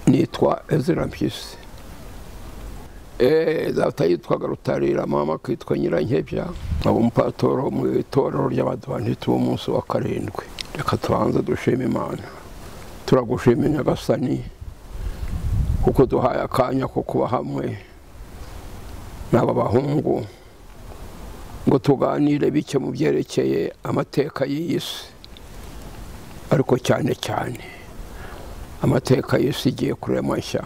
nitwa ezra mpyisi data yitwaga rutarira mama akitwa nyirankebya aba umupatoro mu itorero ry'abadivantiti b'umunsi wa karindwi reka tubanze dushima imana turagushima nyagasani kuko duhaye akanya ko kuba hamwe n'aba bahungu ngo tuganire bike mu byerekeye amateka y'iyi si ariko cyane cyane amateka y'isi igiye kurema nshya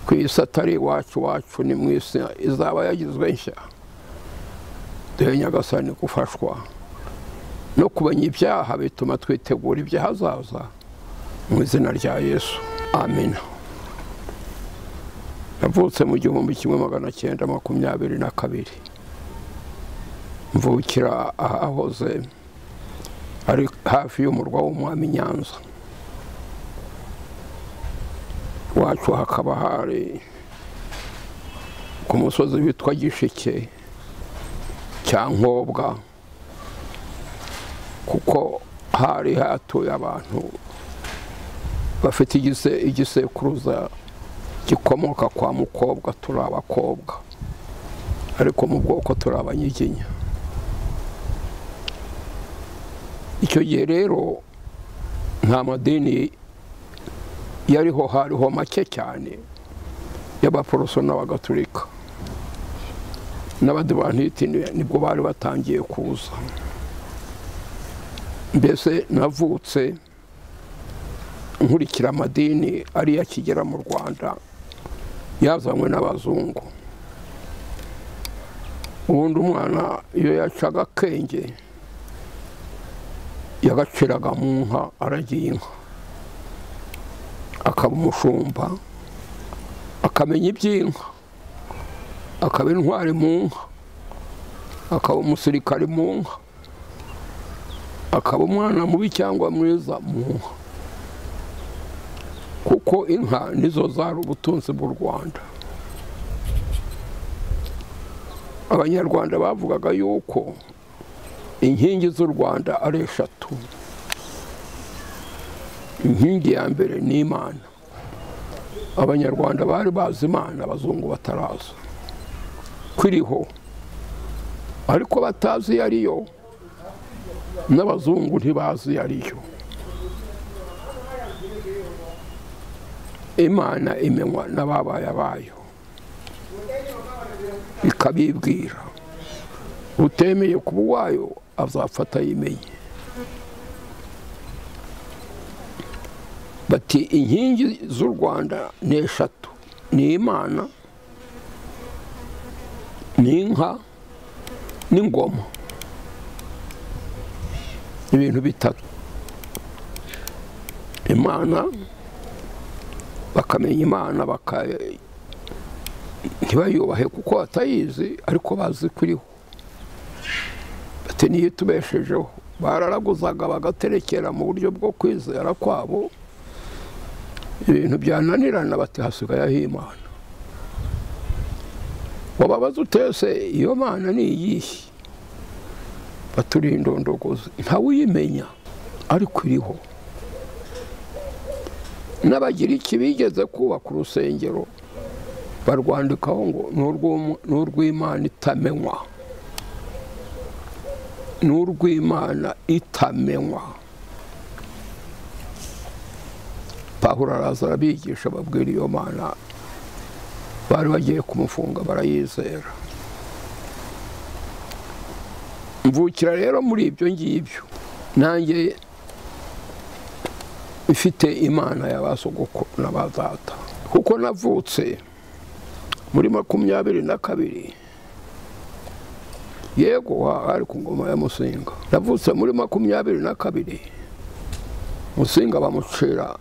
ku isi atari iwacu wacu ni mu isi izaba yagizwe nshya duhe nyagasani gufashwa no kumenya ibyaha bituma twitegura ibyahazaza mu izina rya yesu amina navutse mu gihumbi kimwe magana cyenda makumyabiri na kabiri mvukira ahahoze ari hafi y'umurwa w'umwami nyanza wacu hakaba hari ku musozi witwa gishike cya nkobwa kuko hari hatuye abantu bafite igisekuruza gikomoka kwa mukobwa turi abakobwa ariko mu bwoko turi abanyiginya icyo gihe rero nta madini yariho hariho make cyane y'abaporoso n'abagatulika n'abadivanti nibwo bari batangiye kuza mbese navutse nkurikira amadini ariyo akigera mu rwanda yazanywe n'abazungu ubundi umwana iyo yacaga akenge yagaciraga mu nka aragiye inka akaba umushumba akamenya iby'inka akaba intwari mu nka akaba umusirikari mu nka akaba umwana mubi cyangwa mwiza mu nka kuko inka nizo zari ubutunzi bw'u rwanda abanyarwanda bavugaga yuko inkingi z'u rwanda ari eshatu inkingi ya mbere ni imana abanyarwanda bari bazi imana abazungu bataraza kwiriho ariko batazi iyo ariyo n'abazungu ntibazi iyo ariyo imana imenywa n'ababaye bayo ikabibwira utemeye kuba uwayo azafata yimenye bati inkingi z'u rwanda ni eshatu ni imana ni inka n'ingoma ibintu bitatu imana bakamenya imana ntibayubahe kuko batayizi ariko bazi kuriho bati niyo itubeshejeho bararaguzaga bagaterekera mu buryo bwo kwizera kwabo ibintu byananirana bati hasigayeho imana wababaza utese iyo mana ni iyihe baturiye indondogozi ntawuyimenya ariko iriho n'abagira iki bigeze kubaka urusengero barwandikaho ngo ni urw'imana itamenywa ni urw'imana itamenywa pahura araza arabigisha babwira iyo mana bari bagiye kumufunga barayizera mvukira rero muri ibyo ngibyo nanjye ifite imana ya ba sogokuru na ba data kuko navutse muri makumyabiri na kabiri yego hari ku ngoma ya musinga navutse muri makumyabiri na kabiri musinga bamucira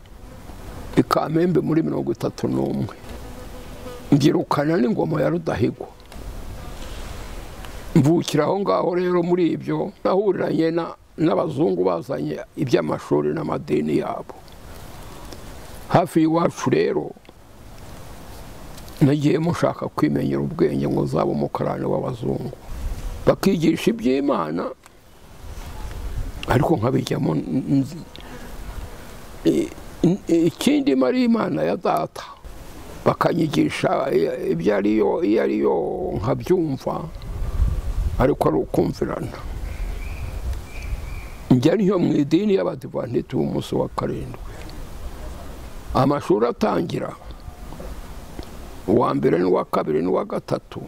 ikamembe muri mirongo itatu n'umwe mbyirukanira n'ingoma ya rudahigwa mvukira aho ngaho rero muri ibyo nahuriranye n'abazungu bazanye iby'amashuri n'amadini yabo hafi y'iwacu rero nagiye mushaka kwimenyera ubwenge ngo zaba umukarani w'abazungu bakigisha iby'imana ariko nkabijyamo ikindi mari imana ya data bakanyigisha ibyo ariyo iyo ariyo nkabyumva ariko ari ukumvirana njya niyo mu idini y'abadivanti b'umunsi wa karindwi amashuri atangira uwa mbere n'uwa kabiri n'uwa gatatu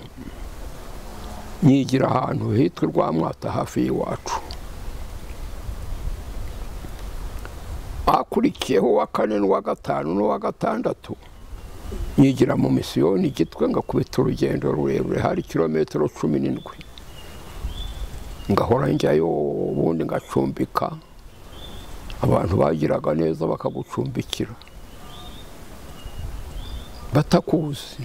nyigira ahantu hitwa rwamwata hafi y'iwacu akurikiyeho uwa kane n'uwa gatanu n'uwa gatandatu nyigira mu misiyoni igitwe ngakubita urugendo rurerure hari kilometero cumi n'indwi ngahora njyayo ubundi ngacumbika abantu bagiraga neza bakagucumbikira batakuzi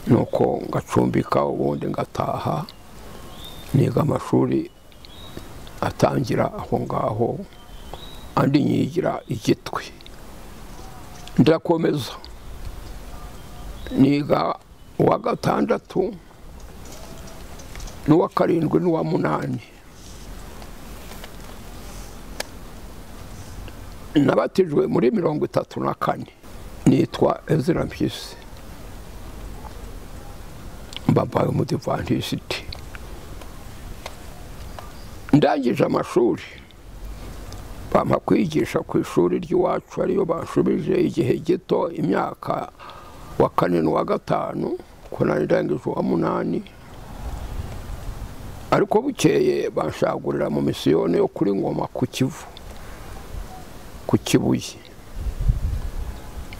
nuko ngacumbika ubundi ngataha niga amashuri atangira aho ngaho andi nyigira igitwi ndakomeza niga uwa gatandatu n'uwa karindwi n'uwa munani nabatijwe muri mirongo itatu na kane nitwa ezira mpyisi mbabaye umudivantisiti ndangije amashuri bampa kwigisha ku ishuri ry'iwacu ariyo bashubije igihe gito imyaka wa kane n'uwa gatanu ko ndangije uwa munani ariko bukeye banshagurira mu misiyoni yo kuri ngoma ku kivu ku kibuye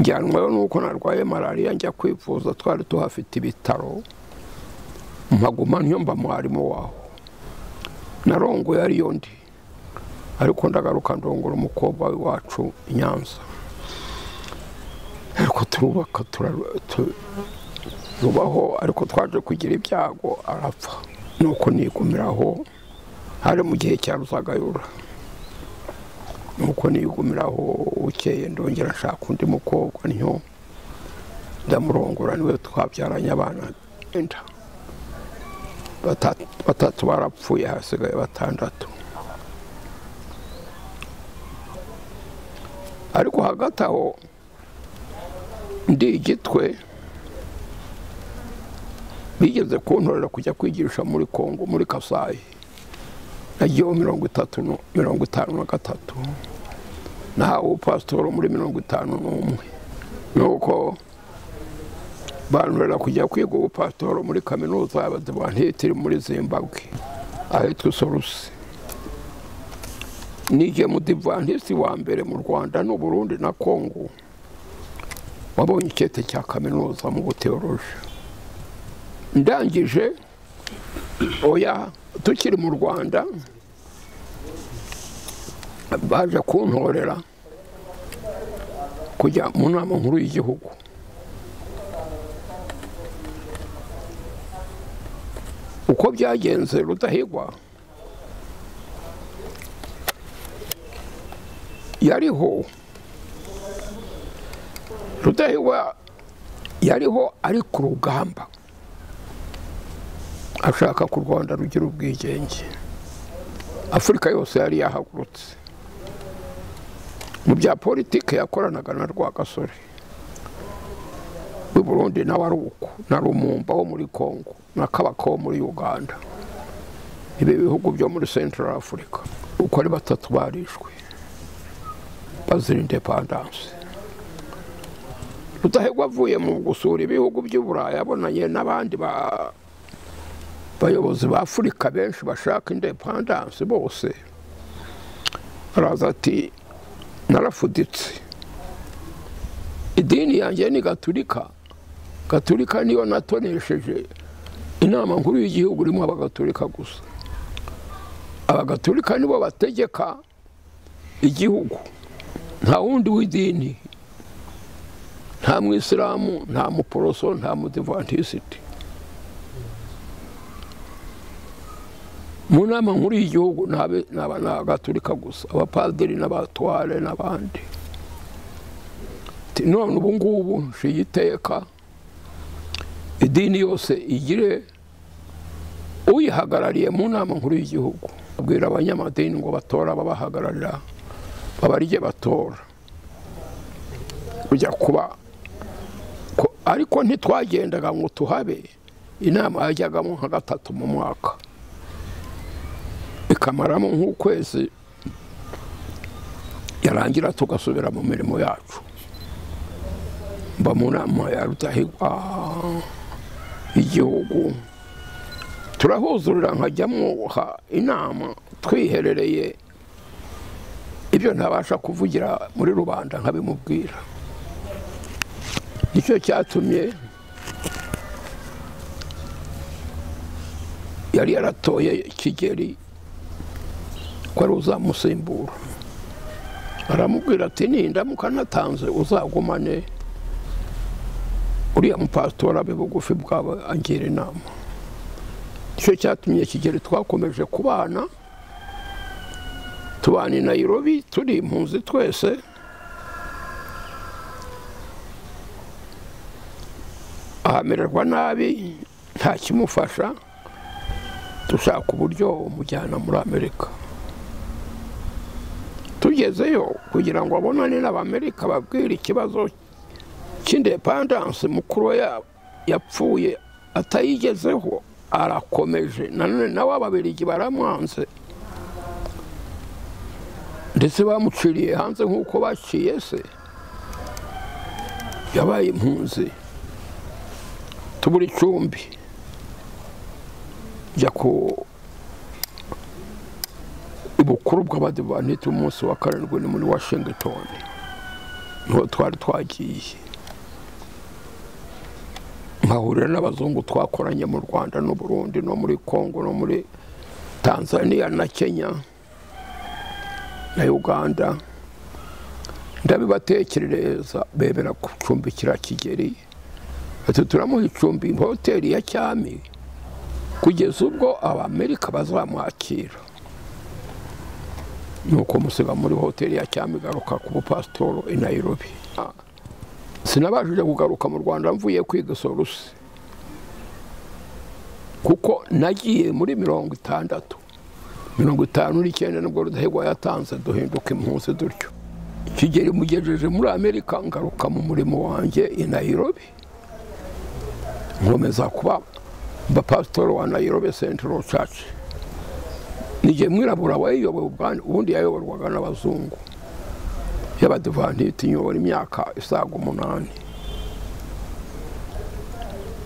njyanwayo nuko narwaye malariya njya kwivuza twari tuhafite ibitaro mpaguma niyo mba mwarimu waho narongoye ariyo ndi ariko ndagaruka ndongora umukobwa wacu i nyanza ariko turubaka tubaho ariko twaje kugira ibyago arapfa nuko nigumiraho hari mu gihe cya rusagayura nuko nigumiraho ukeye ndongera nshaka undi mukobwa niyo ndamurongora niwe twabyaranye abana enda batatu barapfuye hasigaye batandatu ariko hagati aho ndi igitwe bigeze kuntorera kujya kwigisha muri kongo muri kasayi nagiyeho mirongo itatu mirongo itanu na gatatu nahawe upasitoro muri mirongo itanu n'umwe nuko bantorera kujya kwiga ubupasitoro muri kaminuza y'abadivanti iri muri zimbabwe ahitwa isorusi nige mudivantisiti wa mbere mu rwanda n'uburundi na kongo wabonye icyete cya kaminuza mu buteoroje ndangije oya tukiri mu rwanda baje kuntorera kujya mu nama nkuru y'igihugu uko byagenze rudahigwa yariho rudahigwa yariho ari ku rugamba ashaka ku rwanda rugira ubwigenge afurika yose yari yahagurutse mu bya politiki yakoranaga na rwagasore w'i burundi nawe ari uko na rumumba wo muri congo na kabaka wo muri uganda ibi bihugu byo muri central africa uko ari batatu barishwe bazira indepandanse rudahegwa avuye mu gusura ibihugu by'uburayi abonanye n'abandi bayobozi ba afurika benshi bashaka indepandanse bose araza ati narafuditse idini yanjye ni gaturika gaturika niyo natonesheje inama nkuru y'igihugu irimo abagaturika gusa abagaturika nibo bategeka igihugu nta wundi w'idini nta mwisilamu nta muporoso nta mudivantisiti mu nama nkuru y'igihugu ni agaturika gusa abapadiri n'abatware n'abandi none ubu ngubu nshiye iteka idini yose igire uyihagarariye mu nama nkuru y'igihugu abwira abanyamadini ngo batore ababahagararira babarye batora kujya kuba ko- ariko ntitwagendaga ngo tuhabe inama yajyagamo nka gatatu mu mwaka ikamaramo nk'ukwezi yarangira tugasubira mu mirimo yacu mba mu nama ya rudahigwa y'igihugu turahuzurira nkajyamo ha- inama twiherereye ibyo ntabasha kuvugira muri rubanda nkabimubwira nicyo cyatumye yari yaratoye kigeri ko ari uzamusimbura aramubwira ati nindamuka natanze uzagumane uriya mupasitora abe bugufi bwawe angira inama nicyo cyatumye kigeri twakomeje kubana tubana i nayirobi turi impunzi twese ahamererwa nabi nta kimufasha dushaka uburyo umujyana muri amerika tugezeyo kugira ngo abonane n'abamerika babwire ikibazo cy'indepandanse mukuru we ya- yapfuye atayigezeho arakomeje nanone nawe ababirigi baramwanze ndetse bamuciriye hanze nk'uko baciye se yabaye impunzi tubura icumbi jya ku ibukuru bw'abadivanti umunsi wa karindwi ni muri washington niho twari twagiye nkahurira n'abazungu twakoranye mu rwanda n'u burundi no muri congo no muri tanzania na kenya na uganda ndabibatekerereza bemera gucumbikira kigeri ati turamuha icumbi mu hoteli ya cyami kugeza ubwo abamerika bazamwakira nuko musiga muri hoteli ya cyami garuka ku bupasitoro i nayirobi sinabashije kugaruka mu rwanda mvuye kwiga sorusi kuko nagiye muri mirongo itandatu mirongo itanu n'icyenda nibwo rudahigwa yatanze duhinduka impunzi dutyo kigeli mugejeje muri amerika ngaruka mu murimo wanjye i nayirobi nkomeza kuba mba pasitoro wa nayirobi sentiro caci nijye mwirabura wayiyoboye ubwani ubundi yayoborwaga n'abazungu y'abadivantiti nyobora imyaka isaga umunani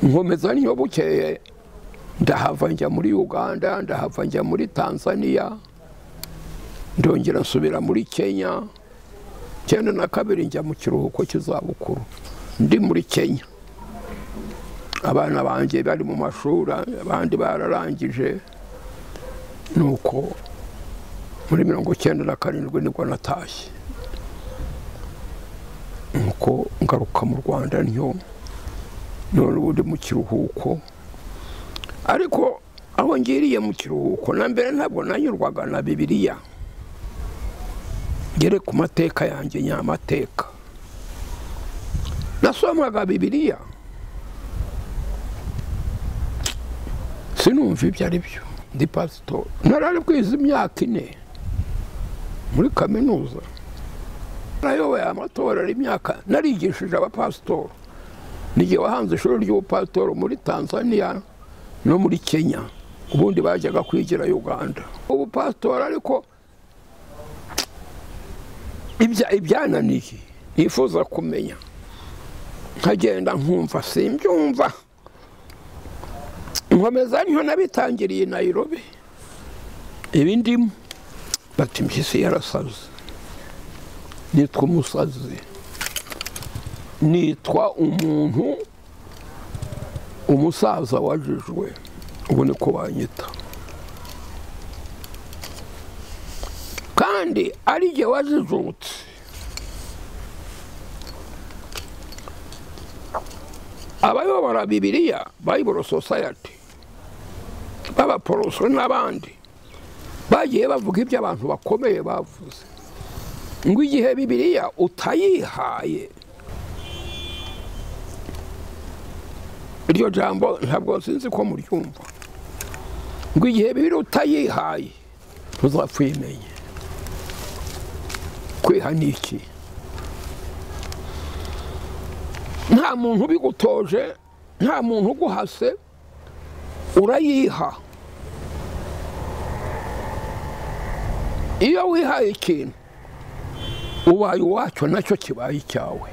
nkomeza niyo bukeye ndahava njya muri uganda ndahava njya muri tanzania ndongera nsubira muri kenya cyenda na kabiri njya mu kiruhuko cy'izabukuru ndi muri kenya abana banjye bari mu mashuri abandi bararangije nuko muri mirongo cyenda na karindwi nibwo natashye nuko ngaruka mu rwanda ntyo none ubu ndi mu kiruhuko ariko aho ngiriye mu kiruhuko na mbere ntabwo nanyurwaga na bibiliya ngere ku mateka yanjye nyamateka nasomaga bibiliya sinumva ibyo ari byo ndi pasito narari bwize imyaka ine muri kaminuza nayoboye amatora imyaka narigishije abapasitori n'igihe wahanze ishuri ry'ubupasitori muri tanzania no muri kenya ubundi bajyaga kwigira uganda ubu pasitora ariko ibya- ibyananiye nifuza kumenya nkagenda nkumva simbyumva nkomeza niho nabitangiriye i nayirobi ibi ndimo bati mpyisi yarasaze nitwa umusazi nitwa umuntu umusaza wajijwe ubu ni ko banyita kandi ari jye wajijutse abayobora bibiliya bayiboro sosayati b'abaporoso n'abandi bagiye bavuga ibyo abantu bakomeye bavuze ngo igihe bibiliya utayihaye iryo jambo ntabwo sinzi ko muryumva ngo igihe bibiri utayihaye ntuzapfa uyimenye kwiha ni iki nta muntu ubigutoje nta muntu uguhase urayiha iyo wihaye ikintu ubaye uwacyo nacyo kibaye icyawe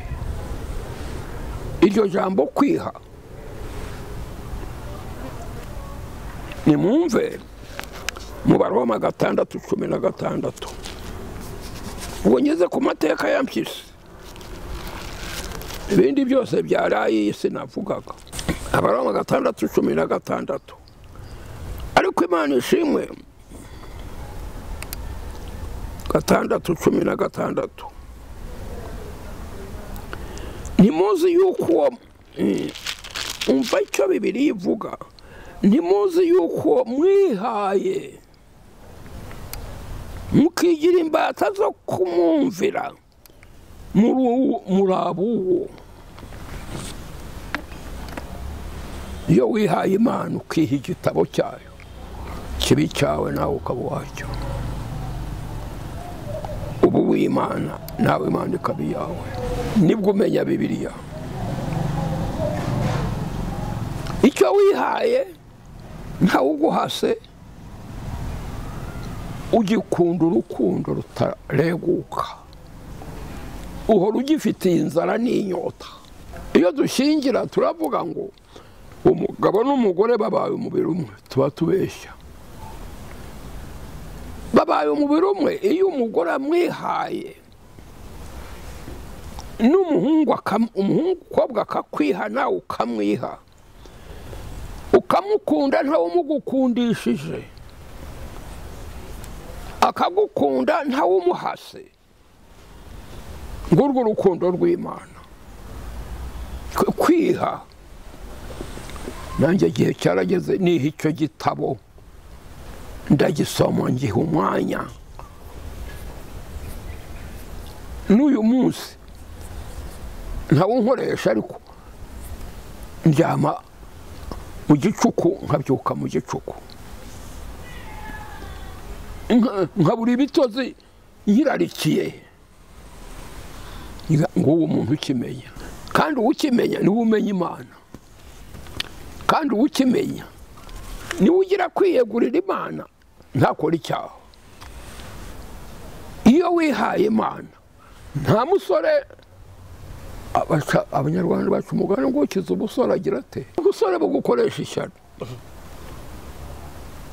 iryo jambo kwiha nimwumve mu baroma gatandatu cumi na gatandatu ubwo ngeze ku mateka ya mpyisi ibindi byose byaraye iyi sinavugaga abaroma gatandatu cumi na gatandatu ariko imana ishimwe gatandatu cumi na gatandatu ntimuzi yuko uwo umva icyo bibiri ivuga ntimuzi yuko mwihaye mukigira imbata zo kumwumvira muri abuwo iyo wihaye imana ukiha igitabo cyayo kibi cyawe nawe ukaba uwacyo ubu w'imana nawe imana ikaba iyawe nibwo umenya bibiriya icyo wihaye ntawe uguhase ugikunda urukundo rutareguka uhora ugifitiye inzara n'inyota iyo dushingira turavuga ngo umugabo n'umugore babaye umubiri umwe tuba tubeshya babaye umubiri umwe iyo umugore amwihaye n'umuhungu umukobwa akakwiha nawe ukamwiha ukamukunda ntawe umugukundishije akagukunda ntawe umuhase ngurwo urukundo rw'imana kwiha nanjye igihe cyarageze niha icyo gitabo ndagisoma ngiha umwanya n'uyu munsi ntawunkoresha ariko ndyama mu gicuku nkabyuka mu gicuku nkabura ibitozi nyirarikiye ngo uwo muntu ukimenya kandi uwukimenya niwe umenya imana kandi uwukimenya niwe ugira kwiyegurira imana ntakora icyaha iyo wihaye imana nta musore abanyarwanda bacu umugani ngo ukize umusore agira ate ubusore bugukoresha ishyano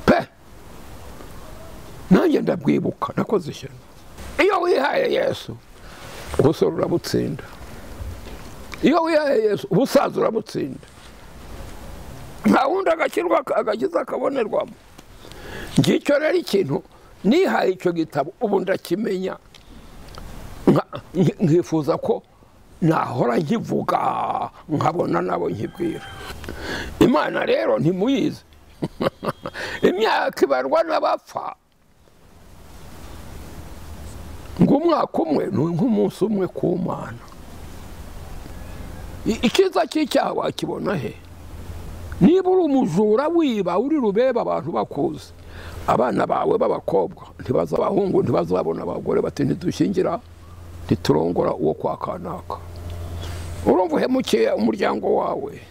pe nanjye ndabwibuka nakoze ishyano iyo wihaye yesu ubusore urabutsinda iyo wihaye yesu ubusaza urabutsinda nta wundi agakirwa agakiza akabonerwamo ngicyo rero ikintu nihaye icyo gitabo ubu ndakimenya nkifuza ko nahora nkivuga nkabona nabo nkibwira imana rero ntimuyizi imyaka ibarwa n'abapfa ngo umwaka umwe ni nk'umunsi umwe ku mana icyiza cy'icyaha wakibona he niba uri umujura wiba uri rubeba abantu bakuzi abana bawe b'abakobwa ntibaza abahungu ntibazabona abagore bati ntidushyingira ntiturongora uwo kwa kanaka urumva uhemukiye umuryango wawe